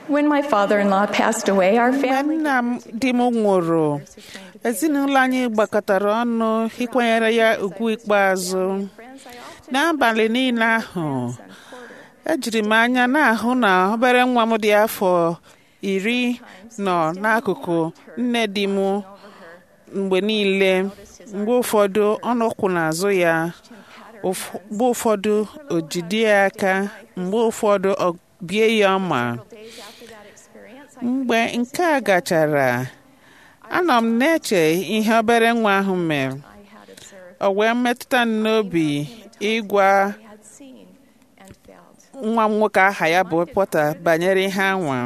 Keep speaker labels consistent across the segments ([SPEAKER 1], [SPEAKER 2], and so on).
[SPEAKER 1] When my father in law passed away, our
[SPEAKER 2] mgbe
[SPEAKER 1] family
[SPEAKER 2] nna m di m nwụrụ ezinụlọ anyị gbakọtara ọnụ ịkwanyere ya ugwu ikpeazụ n'abalị niile ahụ ejiri m anya na-ahụ na obere nwa m dị afọ iri nọ n'akụkụ nne di m mgbe niile mgbe ụfọdụ ọnụkwụ n'azụ ya ụf- mgbe ụfọdụ o jide ya aka mgbe ụfọdụ ọ bie ya ọma mgbe nke a gachara anọ m na-eche ihe obere nwa ahụ mere o wee metụta m n'obi ịgwa nwa m nwoke aha ya bụ pọta banyere ihe anwa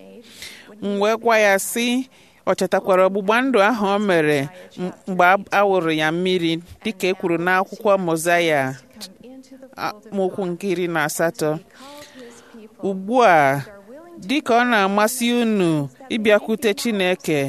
[SPEAKER 2] m wee gwa ya sị ọ chetakwara ọgbụgba ndụ ahụ o mere m- mgbe a- a wụrụ ya mmiri dịka e kwuru n'akwụkwọ mozaya mokwu nke iri na asatọ ugbu a dịka ọ na-amasị unu ịbịakwute chineke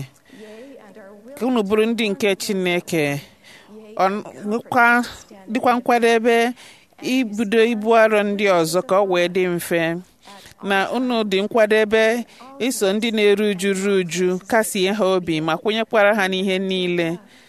[SPEAKER 2] ka unu bụrụ ndị nke chineke ọ nkwa- dịkwa nkwadebe ibido ibu arọ ndị ọzọ ka ọ wee dị mfe na unu dị nkwadebe iso ndị na-eru uju ru uju kasie ha obi ma kwenyekwara ha n'ihe niile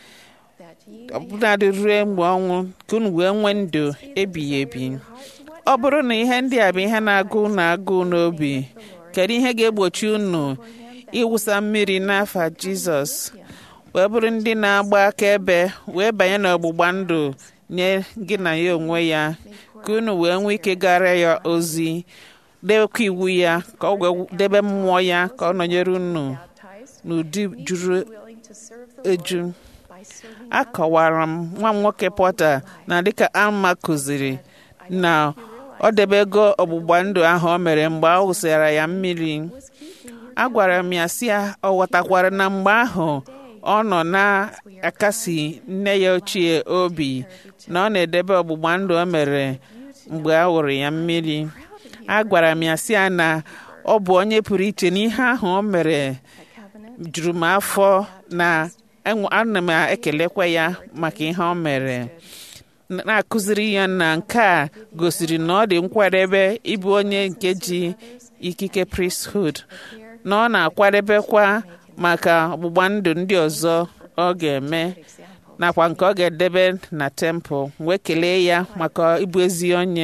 [SPEAKER 2] ọbụnadị ruo mgbe ọnwụ ka unu wee nwee ndụ ebighị ebi ọ bụrụ na ihe ndị a bụ ihe na-agụ unu agụụ n'obi kedu ihe ga-egbochi unu ịwụsa mmiri n'afa jizọs wee bụrụ ndị na-agba akaebe wee banye n'ọgbụgba ndụ nye gị na ya onwe ya ka unu wee nwee ike gara ya ozi debekwa iwu ya ka ọ wee debe mmụọ ya ka ọ nọnyere unu n'ụdị juru eju akọwara m nwa m nwoke pọta na dịka alma kụziri na ọ debego ọgbụgba ndụ ahụ o mere mgbe a wụsịara ya mmiri agwara m ya si ya ọ ghọtakwara na mgbe ahụ ọ nọ na-akasi nne ya ochie obi na ọ na-edebe ọgbụgba ndụ o mere mgbe a wụrụ ya mmiri agwara m ya si ya na ọ bụ onye pụrụ iche n'ihe ahụ o mere juru m afọ na enwe- ana m ekelekwa ya maka ihe o mere na-akụziri ya na nke a gosiri na ọ dị nkwadebe ịbụ onye nke ji ikike priesthood na ọ na-akwadebekwa maka ọgbụgba ndụ ndị ọzọ ọ ga-eme nakwa nke ọ ga-edebe na tempụl wee kelee ya maka ịbụ ezi onye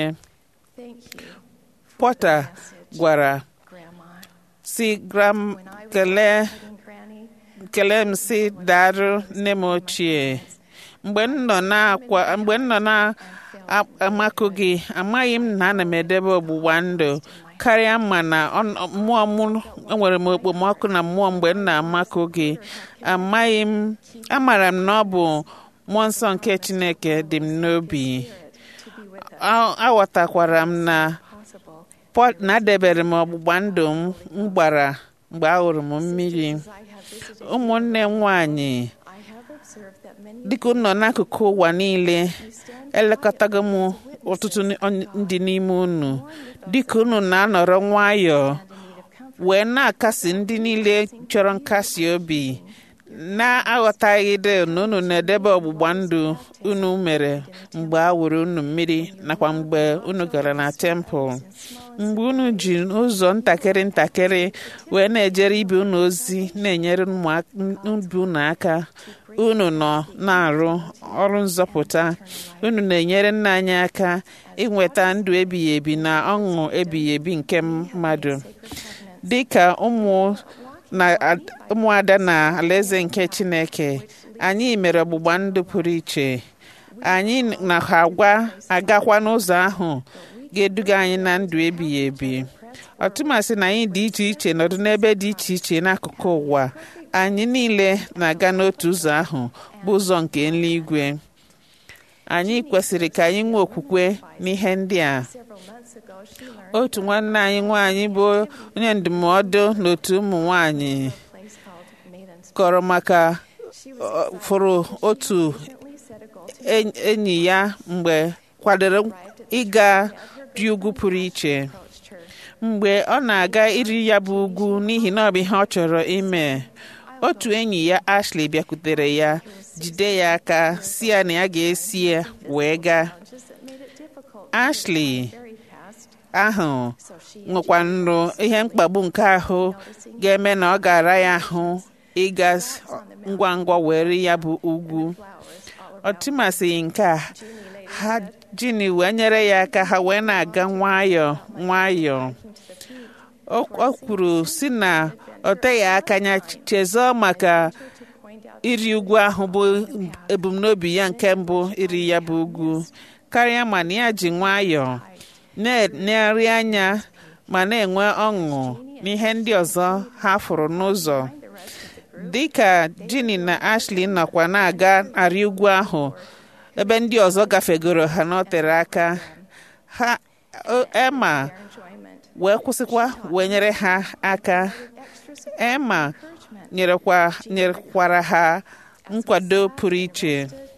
[SPEAKER 2] pọta gwara si gram kelee kelee m si darụ nne m ochie mgbe m nọ na-akwa mgbe m nọ na-amakụ gị amaghị m na ana m edebe ọgbụgba ndụ karịa ma na ọ- mmụọ m enwere m okpomọkụ na mmụọ mgbe m na-amakụ gị amaghị m amara m na ọ bụ mmụọ nsọ nke chineke dị m n'obi A- aghọtakwara m na Pọ- na adebere m ọgbụgba ndụ m m gbara mgbe ahụrụ m mmiri ụmụnne m nwanyị dịka unu nọ n'akụkụ ụwa niile elekọtago m ọtụtụ n- ndị n'ime unu dịka unu na-anọrọ nwayọọ wee na-akasi ndị niile chọrọ nkasi obi na-aghọtaghịde na unu na-edebe ọgbụgba ndụ unu mere mgbe a wụrụ unu mmiri nakwa mgbe unu gara na tempụl mgbe unu ji ụzọ ntakịrị ntakịrị wee na-ejere ibe unu ozi na-enyere ụmụ- ibe unu aka unu nọ na-arụ ọrụ nzọpụta unu na-enyere nna anyị aka inweta ndụ ebighị ebi na ọṅụ ebighị ebi nke mmadụ dị ka ụmụ na ad- ụmụada na alaeze nke chineke anyị mere ọgbụgba ndụ pụrụ iche anyị na ha agwa agakwa n'ụzọ ahụ ga-eduga anyị na ndụ ebighị ebi ọtụmasị na anyị dị iche iche nọdụ n'ebe dị iche iche n'akụkụ ụwa anyị niile na-aga n'otu ụzọ ahụ bụ ụzọ nke eluigwe anyị kwesịrị ka anyị nwee okwukwe n'ihe ndị a otu nwanne anyị nwaanyị bụ onye ndụmọdụ n'otu ụmụ nwanyị kọrọ maka ọ, fụrụ otu en- enyi ya mgbe kwadoro ịga dị ugwu pụrụ iche mgbe ọ na-aga iri ya bụ ugwu n'ihi na ọ bụ ihe ọ chọrọ ime otu enyi ya Ashley bịakwutere ya jide ya aka si ya na ya ga-esi ya wee gaa Ashley ahụ nwekwa nrụ ihe mkpagbu nke ahụ ga-eme na ọ gara ya ahụ ịga ngwa ngwa were ya bụ ugwu ọ tụmasịghị nke a ha jini wee nyere ya aka ha wee na-aga nwayọọ nwayọọ o kwuru si na ọ teghị aka ya chezọọ maka iri ugwu ahụ bụ ebumnobi ya nke mbụ iri ya bụ ugwu karịa ma na ya ji nwayọọ na-eri anya ma na-enwe ọṅụ n'ihe ndị ọzọ ha fụrụ n'ụzọ dịka Ginny na Ashley nọkwa na-aga arị ugwu ahụ ebe ndị ọzọ gafegoro ha n'otere aka ha Emma wee kwụsịkwa wee nyere ha aka Emma nyerekwara ha nkwado pụrụ iche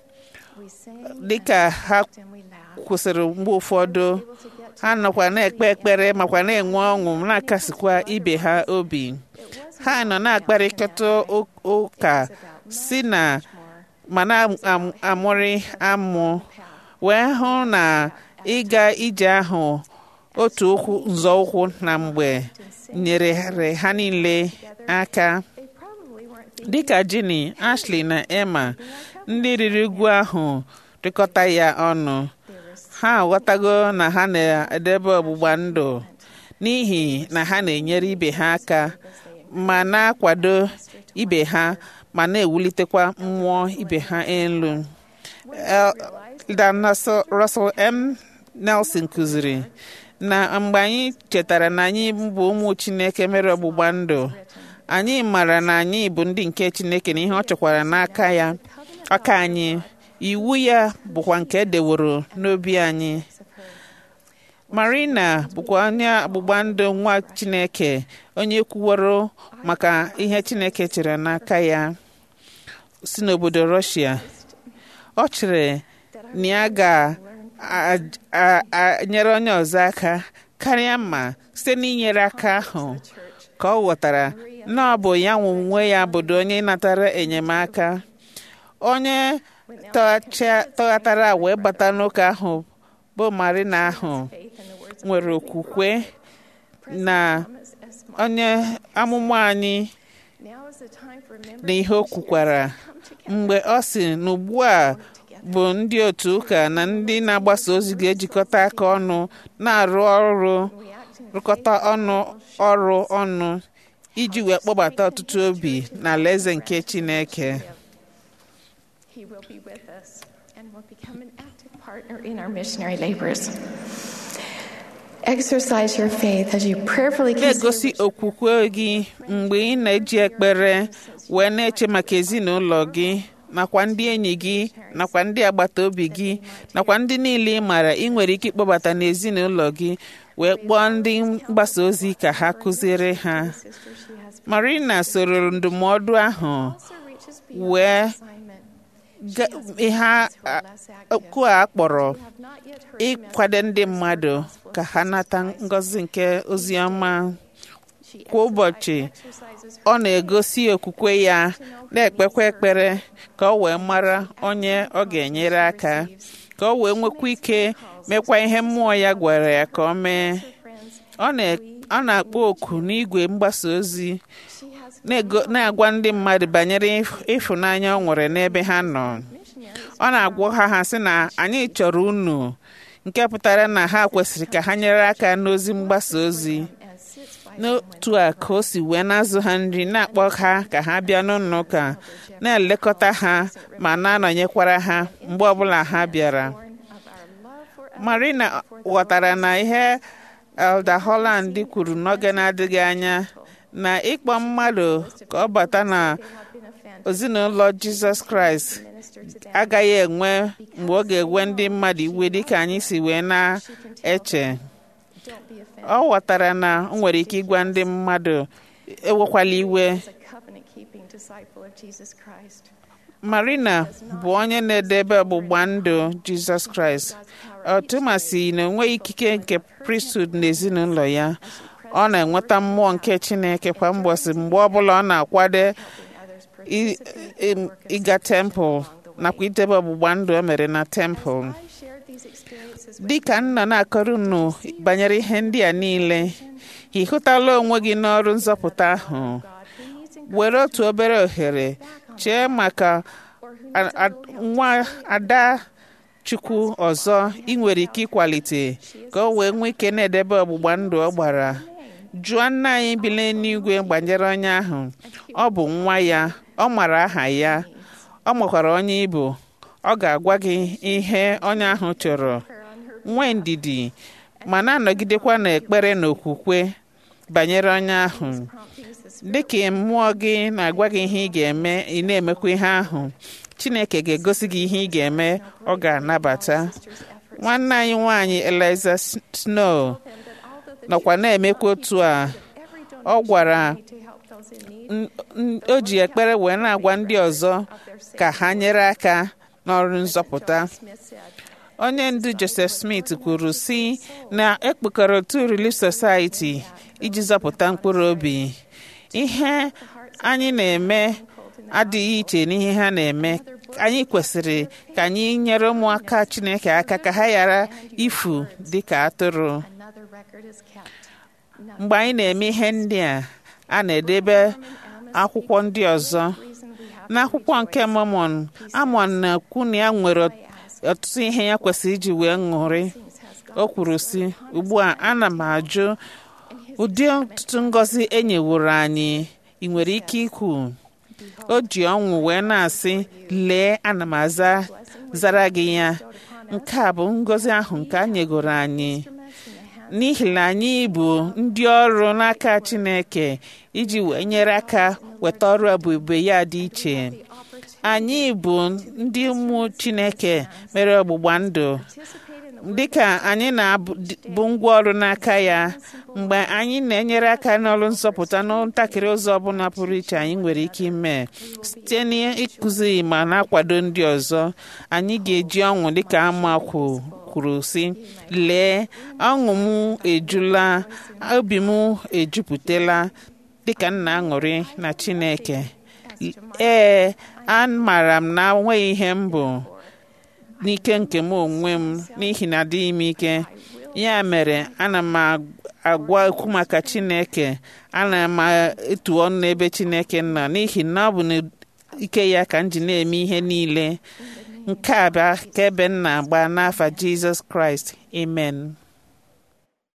[SPEAKER 2] dịka ha kwụsịrị mgbe ụfọdụ ha nọkwa na-ekpe ekpere makwa na-enwe ọṅụ na-akasikwa ibe ha obi ha nọ na-akparịkọta ụka si na ma na-amụrị amụ wee hụ na ịga ije ahụ otu ụkwụ nzọụkwụ na mgbe nyere ha niile aka dịka Ginny Ashley na Emma ndị riri ugwu ahụ rịkọta ya ọnụ ha aghọtago na ha na-edebe ọgbụgba ndụ n'ihi na ha na-enyere ibe ha aka ma na-akwado ibe ha ma na-ewulitekwa mmụọ ibe ha elu Dan Russell M. Nelson kụziri na mgbe anyị chetara na anyị bụ ụmụ Chineke mere ọgbụgba ndụ anyị mara na anyị bụ ndị nke Chineke na ihe ọ chọkwara n'aka ya aka anyị iwu ya bụkwa nke edeworo n'obi anyị Marina bụkwa onye ọgbụgba ndụ nwa Chineke onye kwuworo maka ihe Chineke chere n'aka ya si n'obodo Russia ọ chere na ya ga-enyere onye ọzọ aka karịa ma site n'inyere aka ahụ ka ọ ghọtara na ọ bụ ya nwe onwe ya bụdo onye natara enyemaka onye tọghatara wee bata n'ụka ahụ bụ Marina ahụ nwere okwukwe na onye amụma anyị na ihe o kwukwara mgbe ọ sị na ugbu a bụ ndị otu ụka na ndị na-agbasa ozi ga-ejikọta aka ọnụ na-arụ ọrụ rụkọta ọnụ ọrụ ọnụ iji wee kpọbata ọtụtụ obi na alaeze nke Chineke
[SPEAKER 1] He will be with us and will become an active partner in our missionary labors. Exercise your faith as you prayerfully
[SPEAKER 2] na-egosi okwukwe gị mgbe ị na-eji ekpere wee na-eche maka ezinụlọ gị nakwa ndị enyi gị nakwa ndị agbata obi gị nakwa ndị niile ị maara ị nwere ike ịkpọbata n'ezinụlọ gị wee kpọọ ndị mgbasa ozi ka ha kụziere ha Marina soro ndụmọdụ ahụ wee ihe okwu a kpọrọ ịkwado ndị mmadụ ka ha nata ngọzi nke ozi ọma kwa ụbọchị ọ na-egosi okwukwe ya na-ekpekwa ekpere ka ọ wee mara onye ọ ga-enyere aka ka ọ wee nwekwa ike mekwa ihe mmụọ ya gwara ya ka ọ mee ọ na-akpọ oku n'igwe mgbasa ozi na-agwa ndị mmadụ banyere ịfụnanya ọ nwere n'ebe ha nọ ọ na-agwa ha ha sị na anyị chọrọ unu nke pụtara na ha kwesịrị ka ha nyere aka n'ozi mgbasa ozi n'otu a ka o si wee na-azụ ha nri na-akpọ ha ka ha bịa n'ụlọ ụka na-elekọta ha ma na-anọnyekwara ha mgbe ọbụla ha bịara Marina ghọtara na ihe Elder Holland kwuru n'oge na-adịghị anya na ịkpọ mmadụ ka ọ bata na ezinụlọ Jizọs Kraịst agaghị enwe mgbe ọ ga-ewe ndị mmadụ iwe dịka anyị si wee na-eche ọ ghọtara na o nwere ike ịgwa ndị mmadụ ewekwala iwe Marina bụ onye na-edebe ọgbụgba ndụ Jizọs Kraịst ọtụmasị na onweghị ikike nke priesthood n'ezinụlọ ya ọ na-enweta mmụọ nke Chineke kwa mgbọsị mgbe ọbụla ọ na-akwado ịga tempụl nakwa idebe ọgbụgba ndụ o mere na tempụl dịka m nọ na-akọrọ unu banyere ihe ndị a niile ị hụtala onwe gị n'ọrụ nzọpụta ahụ were otu obere ohere chee maka a- a- nwa ada chukwu ọzọ ị nwere ike ịkwalite ka o wee nwee ike na-edebe ọgbụgba ndụ ọ gbara jụọ nna anyị bi n'eluigwe gbanyere onye ahụ ọ bụ nwa ya ọ mara aha ya ọ makwara onye ịbụ ọ ga-agwa gị ihe onye ahụ chọrọ nwee ndidi ma na-anọgidekwa n'ekpere na okwukwe banyere onye ahụ dịka mmụọ gị na-agwa gị ihe ị ga-eme ị na-emekwa ihe ahụ chineke ga-egosi gị ihe ị ga-eme ọ ga-anabata nwanne anyị nwanyị eliza snow nọkwa na-emekwa otu a ọ gwara n- n- o ji ekpere wee na-agwa ndị ọzọ ka ha nyere aka n'ọrụ nzọpụta onye ndu joseph smith kwuru si na ekpekọrọ otu relief society iji zọpụta mkpụrụ obi ihe anyị na-eme adịghị iche n'ihe ha na-eme anyị kwesịrị ka anyị nyere ụmụaka chineke aka ka ha ghara ifu dịka atụrụ mgbe anyị na-eme ihe ndị a a na-edebe akwụkwọ ndị ọzọ n'akwụkwọ nke Mormon Amon na-ekwu na ya nwere ọtụtụ ihe ya kwesịrị iji wee ṅụrị o kwuru sị ugbu a ana m ajụ ụdị ọtụtụ ngọzi e nyeworo anyị ị nwere ike ikwu o ji ọṅụ wee na-asị lee ana m aza zara gị ya nke a bụ ngọzi ahụ nke a nyegoro anyị n'ihi na anyị bụ ndị ọrụ n'aka Chineke iji wee nyere aka weta ọrụ ebube ya dị iche anyị bụ ndị ụmụ Chineke mere ọgbụgba ndụ dịka anyị na-abụ ngwa ọrụ n'aka ya mgbe anyị na-enyere aka n'ọrụ nzọpụta n'ntakịrị ụzọ ọbụla pụrụ iche anyị nwere ike ime site n'ịkụzi ma na-akwado ndị ọzọ anyị ga-eji ọṅụ dịka amakwu kwuru sị lee ọṅụ m ejula obi m ejupụtala dịka m na-aṅụrị na Chineke ee amaara m na enweghị ihe m bụ n'ike nke m onwe m n'ihi na adịghị m ike ya mere ana m agwa okwu maka Chineke ana m etu ọnụ n'ebe Chineke nọ n'ihi na ọ bụ n'ike ya ka m ji na-eme ihe niile nke a bụ aka ebe m na-agba n'afa Jizọs Kraịst amen